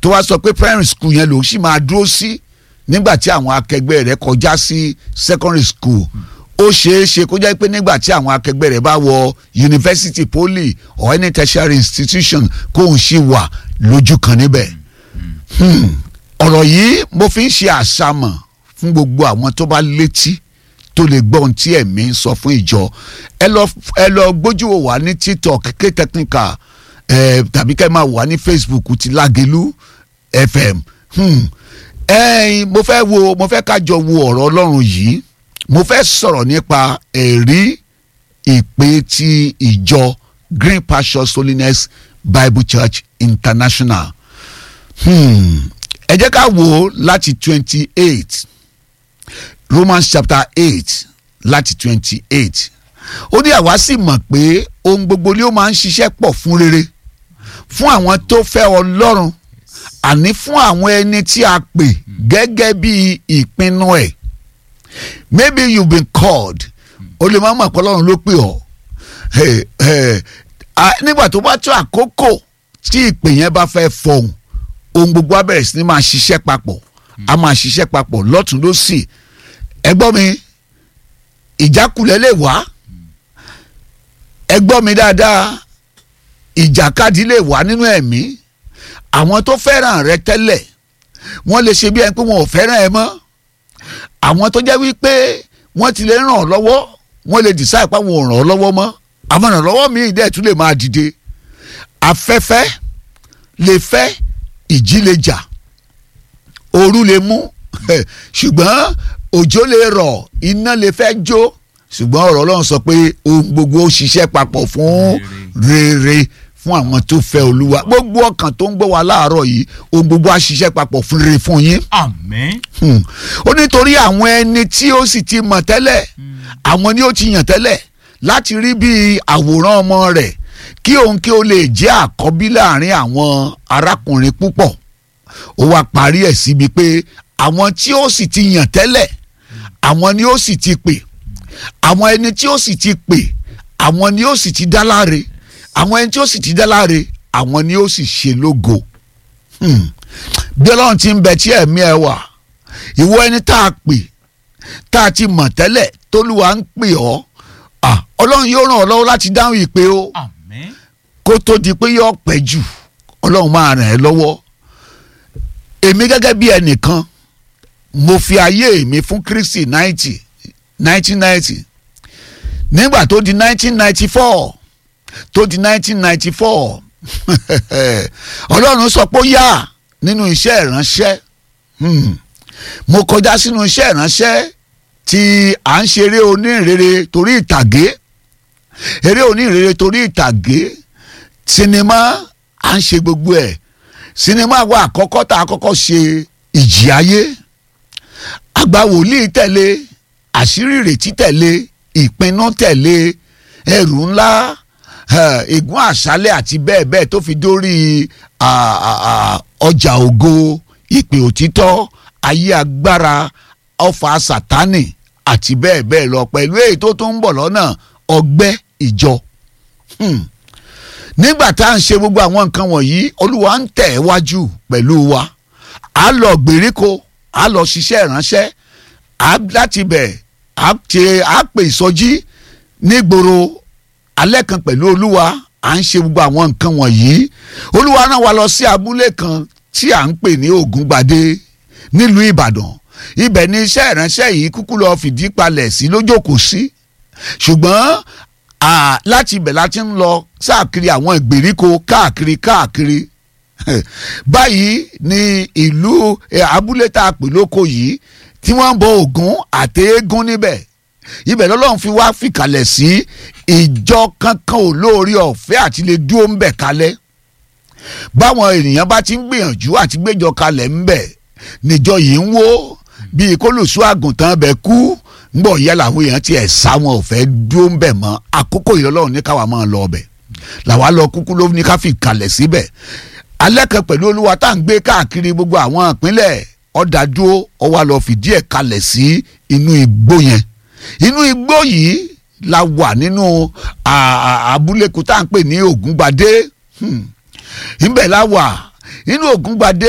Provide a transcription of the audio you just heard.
tó wá sọ pé primary school yẹn lòun sì máa dúró sí nígbà tí àwọn akẹgbẹ́ rẹ̀ kọjá sí secondary school ó ṣeé ṣe kó jẹ́ pé nígbà tí àwọn akẹgbẹ́ rẹ̀ bá wọ university poly or any tertiary institution kóun sì wà lójú kan níbẹ̀ Hmm. ọ̀rọ̀ yìí mo fi ń ṣe àṣàmọ̀ fún gbogbo àwọn tó bá létí tó lè gbọ́ ohun tí ẹ̀mí ń sọ fún ìjọ ẹ lọ ẹ lọ gbójú wò wá ní tiktok k technical ẹ tàbí kẹ́ ẹ máa wà ní facebook ti lágelu fm hmm. ẹ̀yin mo fẹ́ wo mo fẹ́ kájọ wo ọ̀rọ̀ ọlọ́run yìí mo fẹ́ sọ̀rọ̀ nípa ẹ̀rí ìpè ti ìjọ green pastures holiness bible church international hmm. ẹ jẹ́ ká wò ó láti twenty eight romans chapter eight láti twenty eight ó ní àwa sì mọ̀ pé ohun gbogbo ni ó máa ń ṣiṣẹ́ pọ̀ fún rere fún àwọn tó fẹ́ ọlọ́run àní fún àwọn ẹni tí a pè gẹ́gẹ́ bí ìpinnu ẹ̀ maybe you been called o lè má mọ̀ pé ọlọ́run ló pè ọ́ Hey, hey, ah, nígbà tó bá tó àkókò tí ìpè yẹn bá fẹ́ fọhùn ohun gbogbo á bẹ̀rẹ̀ sí ni máa ṣiṣẹ́ papọ̀ a máa ṣiṣẹ́ papọ̀ lọ́tún lọ́sì ẹ gbọ́ mi ìjákulẹ̀ lè wá ẹ gbọ́ mi dáadáa ìjàkadì lè wá nínú ẹ̀mí àwọn tó fẹ́ràn rẹ tẹ́lẹ̀ wọ́n lè ṣe bí ẹni pé wọn ò fẹ́ràn ẹ mọ́ àwọn tó jẹ́ wípé wọ́n ti lè ràn ọ́ lọ́wọ́ wọ́n lè decide pé àwọn ò ràn ọ́ lọ́wọ́ mọ́ àwọn ìrànlọ́wọ́ míì dẹ̀ tún lè máa dìde afẹ́fẹ́ lè fẹ́ ìjì lè jà ooru lè mú ṣùgbọ́n òjò lè rọ̀ iná lè fẹ́ jó ṣùgbọ́n ọ̀rọ̀ ọlọ́run sọ pé ohun gbogbo ó ṣiṣẹ́ papọ̀ fún rere fún àwọn tó fẹ́ olúwa gbogbo ọkàn tó ń gbọ́ wa láàárọ̀ yìí ohun gbogbo á ṣiṣẹ́ papọ̀ fún rere fún yín àmín Hmm. ó nítorí àwọn ẹni tí ó sì ti mọ̀ tẹ́lẹ̀ àwọn ni ó ti yàn tẹ́lẹ̀ láti rí bí àwòrán ọmọ rẹ̀ kí òun kí ó lè jẹ́ àkọ́bí láàrin àwọn arákùnrin púpọ̀ ó wá parí ẹ̀ síbi pé àwọn tí ó sì ti yàn tẹ́lẹ̀ àwọn ni ó sì ti pè àwọn ẹni tí ó sì ti pè àwọn ni ó sì ti dá láre àwọn ẹni tí ó sì ti dá láre àwọn ni ó sì ṣe lógo Hmm. bí ọlọ́run ti ń bẹ tí ẹ̀mí ẹ wà ìwọ ẹni tá a pè tá a ti mọ̀ tẹ́lẹ̀ tólúwa ń pè ọ́ ah, ọlọ́run yóò ràn ọ́ lọ́wọ́ láti dáhùn ìpè o àmín kó tó di pé yóò pẹ́ jù ọlọ́run máa ràn ẹ́ lọ́wọ́ èmi gẹ́gẹ́ bí ẹnìkan mo fi ayé mi fún Kristi ninety nineteen ninety nígbà tó di nineteen ninety four tó di nineteen ninety four ọlọ́run sọ pé ó yá nínú iṣẹ́ ìránṣẹ́ Hmm. mo kọjá sínú iṣẹ́ ìránṣẹ́ tí à ń ṣeré onírèrè torí ìtàgé eré onírèrè torí ìtàgé sinimá à ń ṣe gbogbo ẹ̀ sinimá wa àkọ́kọ́ tá a kọ́kọ́ ṣe ìjì ayé àgbà wòlíì tẹ̀lé àṣírí ìrètí tẹ̀lé ìpinnu tẹ̀lé ẹrù ńlá eh, ègún àṣálẹ̀ àti bẹ́ẹ̀ bẹ́ẹ̀ tó fi dórí ah, ah, ah, ọjà ògo ìpè òtítọ́ ayé agbára ọfà sátánì àti bẹ́ẹ̀ bẹ́ẹ̀ lọ pẹ̀lú èyí tó tún ń bọ̀ lọ́nà ọgbẹ́ ìjọ. Hmm. nígbà tá à ń ṣe gbogbo àwọn nǹkan wọ̀nyí olúwa ń tẹ̀ ẹ́ wájú pẹ̀lú wa a lọ gbèríko a lọ ṣiṣẹ́ ìránṣẹ́ a láti bẹ̀ a ṣe a pè ìsọjí nígboro alẹ́ kan pẹ̀lú olúwa à ń ṣe gbogbo àwọn nǹkan wọ̀nyí olúwa rán wa lọ sí abúlé kan tí à ń pè ní ògúngbadé nílùú ìbàdàn ibẹ̀ ni iṣẹ́ ìránṣẹ́ yìí kúkú lọ fìdí palẹ̀ sí lójókòó sí ṣùgbọ́n à, láti ibẹ̀ láti ń lọ káàkiri àwọn ìgbèríko káàkiri káàkiri báyìí ni ìlú eh, abúlé tá a pè lóko yìí tí wọ́n ń bọ ògún àti eégún níbẹ̀ ibẹ̀ lọ́lọ́run fi wá fìkàlẹ̀ sí ìjọ kankan ò lóore ọ̀fẹ́ àti lè dúró ń bẹ̀ kalẹ̀ báwọn ènìyàn bá ti ń gbìyànjú àti gbéjọ kalẹ̀ ń bẹ̀ níjọ yìí ń wó bíi kólùsù àgùntàn bẹ kú ńgbọ̀ yẹ làwọn èèyàn tiẹ̀ sá wọn ò fẹ́ dúró ń bẹ̀ mọ́ àkókò ìlọ́lọ́run ní káwa máa lọ ọbẹ̀ làwa lọ kúkú ló ní ká fi kalẹ̀ síbẹ̀ alẹ́ kan pẹ̀lú olúwa tá à ń gbé káàkiri gbogbo àwọn ìpínlẹ̀ ọ̀dàdúró ọwọ́ lọ fìdí ẹ̀ kalẹ̀ sí inú igbó yẹn inú igbó yìí la wà nínú à- à- abúlé kan tá à ń pè ní ògúngbadé Hmm. ńbẹ̀ la wà inú ògúngbadé